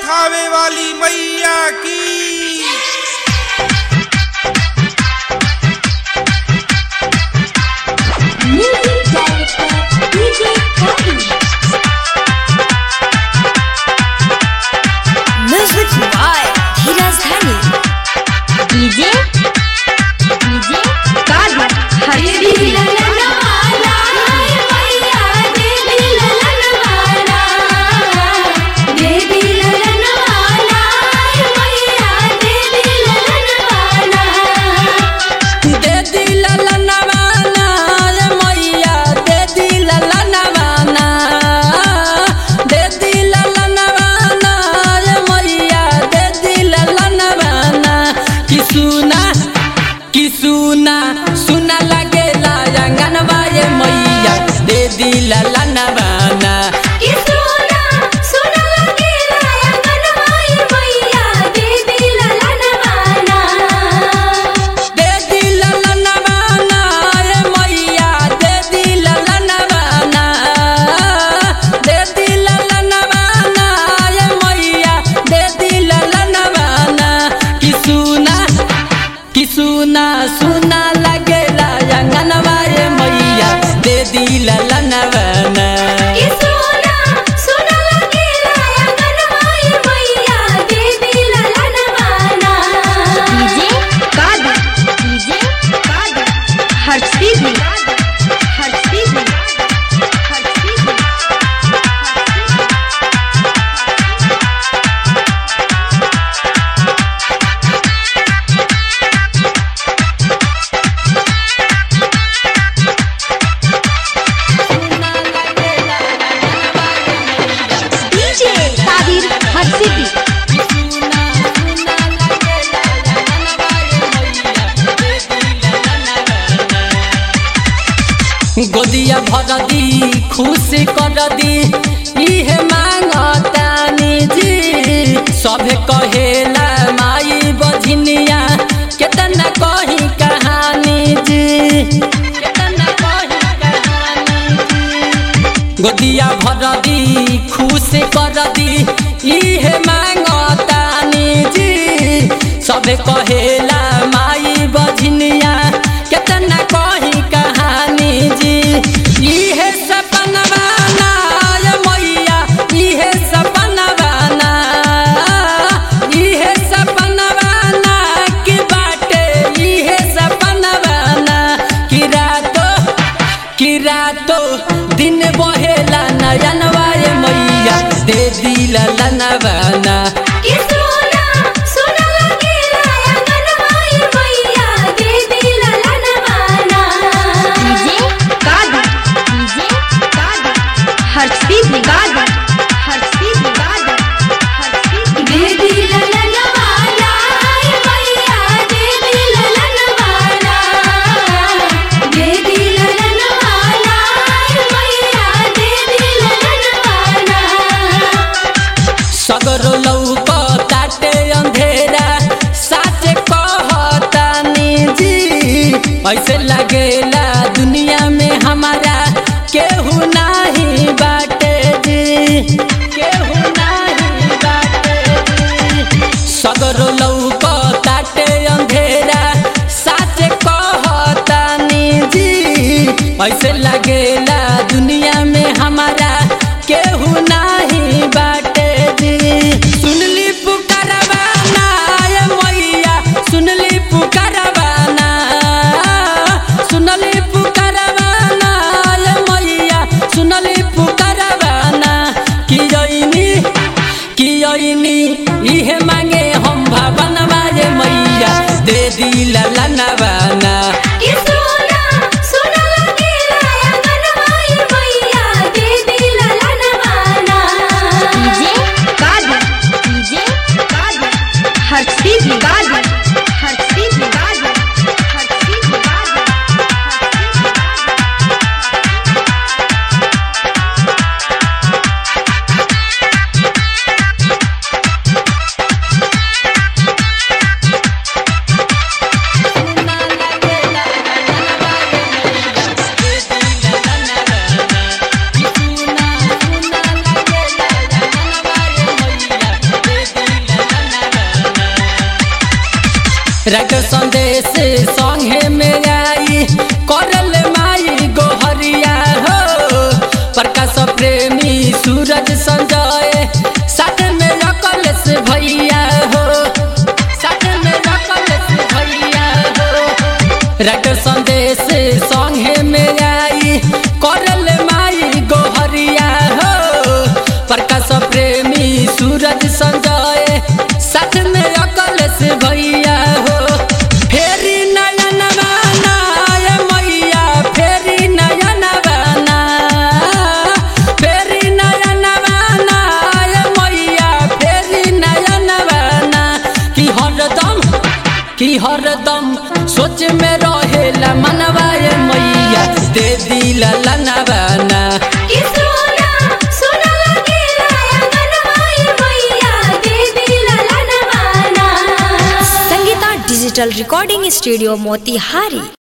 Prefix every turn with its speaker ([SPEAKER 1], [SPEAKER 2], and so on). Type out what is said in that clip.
[SPEAKER 1] थावे वाली मैया की
[SPEAKER 2] Music director DJ Kavi. Music by Dheeraj Dhani. DJ DJ Kavi. Hari
[SPEAKER 3] दे दिल लनवाना रे मैया दे दिल लनवाना दे दिल लनवाना रे मैया दे दिल लनवाना कि सुना कि सुना सुना लगेला अंगनवा ये मैया दे दिल लनवाना दे दिल लनवाना रे मैया दे दिल लनवाना दे दिल लनवाना रे मैया दे दिल लनवाना कि सुना कि सुना सुना लगेला अंगनवा रे मैया दे दिल लनवाना
[SPEAKER 2] DJ Kavi. DJ Kavi. Harshidi. Harshidi. Harshidi. DJ Kadir Harshidi.
[SPEAKER 3] गोदिया भर दी खुश कर दी इहे मांगतानी जी सभे कहेला माई बझनिया केतना कही कहानी जी केतना कही कहानी जी गोदिया भर दी खुश कर दी इहे मांगतानी जी सबे कहेला माई बझनिया केतना कही कहानी जी इहे सपनवा ना ये मैया इहे सपनवा ना इहे सपनवा ना की बाटे इहे सपनवा ना कि रातो कि रातो दिन बहेला नयनवा ये मैया दे दिल लनवाना
[SPEAKER 2] DJ Kadir. DJ Kadir. Harshidi. Kadir. Harshidi. Kadir. Harshidi.
[SPEAKER 3] सगरो लौक ताटे अंधेरा साच कहतानी जी ऐसे लगेला दुनिया में हमारा केहू नाही बाटे जी केहू नाही बाटे जी सगरो लौक ताटे अंधेरा साच कहतानी जी ऐसे लगेला दुनिया में हमारा केहू नाही बाटे जी सुनली पुकारवाना ये मैया सुनली पुकारवाना सुनली पुकारवाना ये मैया सुनली पुकारवाना कि जइनी कि जइनी इहे मांगे हम भवनवा ये मैया दे दिल लनवाना
[SPEAKER 2] DJ Kadir. DJ Kadir. Harshidi. Kadir. Harshidi. Kadir. Harshidi. Kadir.
[SPEAKER 3] संगे में आई करल माई गोहरिया हो प्रकाश प्रेमी सूरज संजय साथ में रखल से भैया हो साथ में रखल से भैया हो रट संदेश संगे में आई करल माई गोहरिया हो प्रकाश प्रेमी सूरज संजय साथ में अकल से भैया हो फेरी नयन बाना ये मैया फेरी नयन बाना फेरी नयन बाना ये मैया फेरी नयन बाना कि हरदम कि हरदम सोच में रहेला मनवा ये मैया दे दिला लनवाना
[SPEAKER 2] कि सोना सोना लगेला अंगनवाई मैया देवी ललनवाना
[SPEAKER 4] Sangeeta digital recording studio Motihari